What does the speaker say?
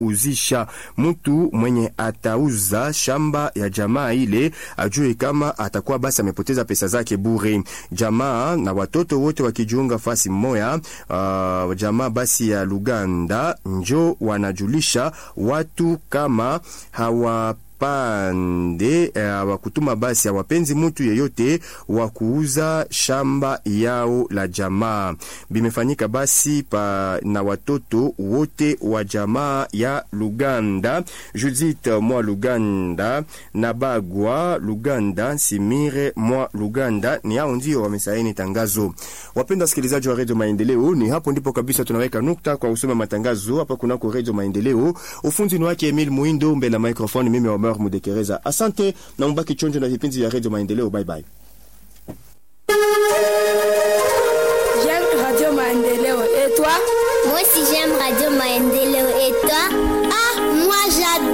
uzisha. Mtu mwenye atauza shamba ya jamaa ile ajue kama atakuwa basi amepoteza pesa zake bure. Jamaa na watoto wote wakijiunga fasi mmoya, uh, jamaa basi ya Luganda njo wanajulisha watu kama hawa pande uh, wa kutuma basi hawapenzi mtu yeyote wa kuuza shamba yao la jamaa. Bimefanyika basi pa na watoto wote wa jamaa ya Luganda, Judith mwa Luganda na Bagwa Luganda, Simire mwa Luganda, ni hao ndio wamesaini tangazo. Wapenda wasikilizaji wa Radio Maendeleo, ni hapo ndipo kabisa tunaweka nukta kwa usoma matangazo hapa kunako Radio Maendeleo. Ufunzi ni wake Emil Muindo, mbele ya microphone mimi Omer Mudekereza. Asante na mbaki chonjo na vipindi vya Radio Maendeleo. Bye bye. J'aime Radio Maendeleo. Et toi Moi aussi j'aime Radio Maendeleo. Et toi Ah, moi j'adore.